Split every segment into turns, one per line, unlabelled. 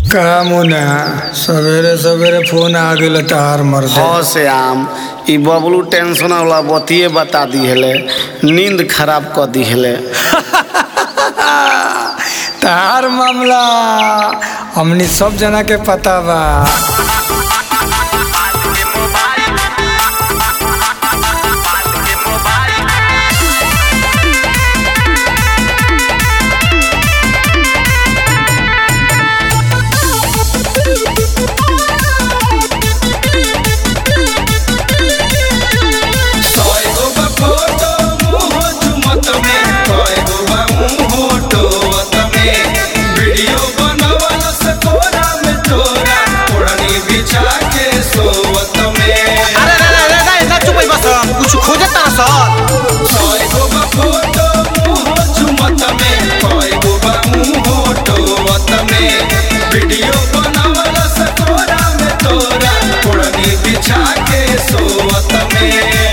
का मुना सवेरे सवेरे फोन आ गेल तार मर
हाँ से आम ई बबलू टेंशन वाला बतिये बता दी हेले नींद खराब कर दी हेले
तार मामला हमनी सब जना के पता बा
अरे रे रे रे रे ना चुप बस कुछ खोजे तारा सर
वीडियो बनावल सकोरा में तोरा पुरनी बिछा के सोवत में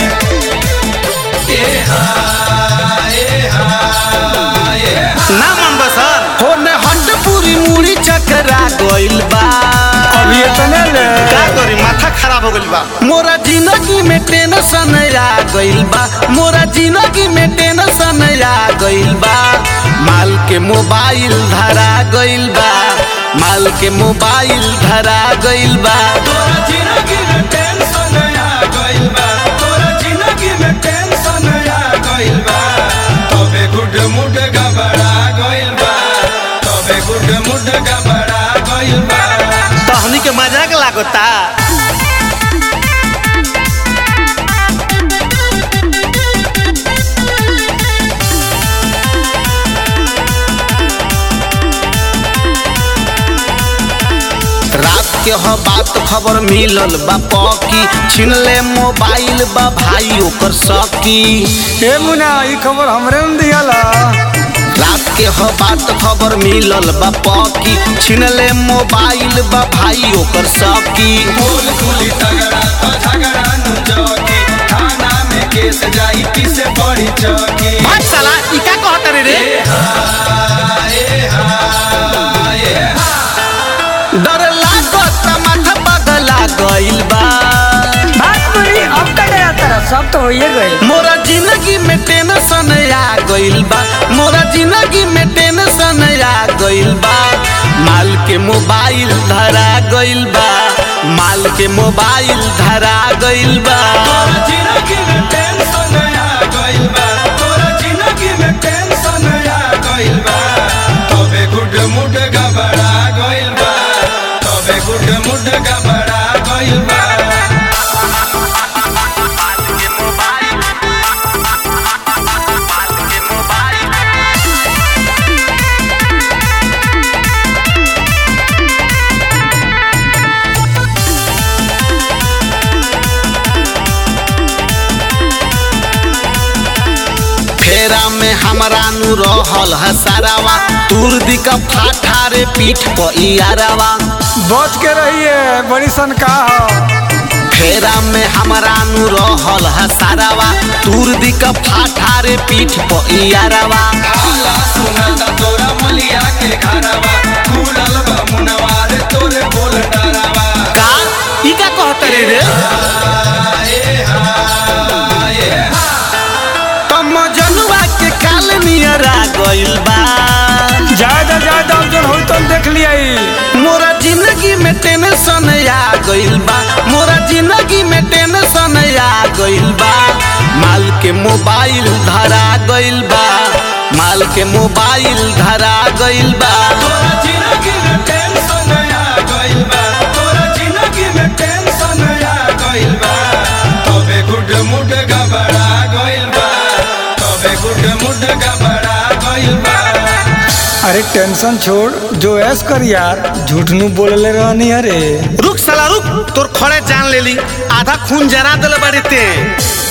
ए हा ए हा ए हा
ना मन बसर होने हट पूरी मुड़ी चकरा गइल बा
अभी इतने ले
का करी माथा खराब हो गइल बा मोरा जिंदगी में टेंशन आ गइल बा मोरा जिंदगी में टेंशन आ गइल बा माल के मोबाइल धरा गइल बा माल के मोबाइल धरा गइल बा
तोरा जिंदगी में टेंशन आ गइल बा तोरा जिंदगी में टेंशन आ गइल बा तबे गुड मुड गबड़ा गइल बा तबे गुड मुड गबड़ा गइल बा
तहनी के मजाक लागता रात के ह बात खबर मिलल बा पकी छीन ले मोबाइल बा भाई ओकर सकी
ए मुना ई खबर हमरे न दियाला
रात के ह बात खबर मिलल बा पकी छीन ले मोबाइल बा भाई ओकर सकी
बोल कुली तगड़ा तो झगड़ा नु जकी थाना में केस जाई किसे बड़ी चौकी
भाग साला ई का कहत रे रे डर लागत माथा पगला गइल बा
बात बड़ी अब का गया तेरा सब तो होइए गए
मोरा जिंदगी में टेंशन आ गइल बा मोरा जिंदगी में टेंशन आ गइल बा माल के मोबाइल धरा गइल बा माल के मोबाइल धरा गइल बा
तोरा जिंदगी में टेंशन आ गइल बा तोरा जिंदगी में टेंशन आ गइल बा तबे गुड मुड गबड़ा गइल बा तबे गुड मुड गबड़ा गइल बा
फेरा में हमरा नु रहल हसारावा दूर दिका फाठा रे पीठ पर इयारावा
बच के रहिए बड़ी सनका हो
फेरा में हमरा नु रहल हसारावा दूर दिका फाठा रे पीठ पर इयारावा
आला सुनाता तोरा मलिया के घरवा खुलल बा मुनवार तोरे बोल डरावा
का ई का कहत रे रे तम जनुआ के काल नियरा गइल बा
ज्यादा ज्यादा अब जन होई तो देख लिया
मोरा जिंदगी में टेंशन आ गइल बा मोरा जिंदगी में टेंशन आ गइल बा माल के मोबाइल धरा गइल बा माल के मोबाइल धरा गइल बा
तोरा जिंदगी में टेंशन आ गइल बा तोरा जिंदगी में टेंशन आ गइल बा तबे गुड मुड गबड़ा गइल बा तबे गुड मुड गबड़ा गइल बा
अरे टेंशन छोड़ जो ऐस कर यार झूठ नु बोलले रहनी अरे
रुक साला रुक तोर खड़े जान लेली आधा खून जरा दिल बाड़ी ते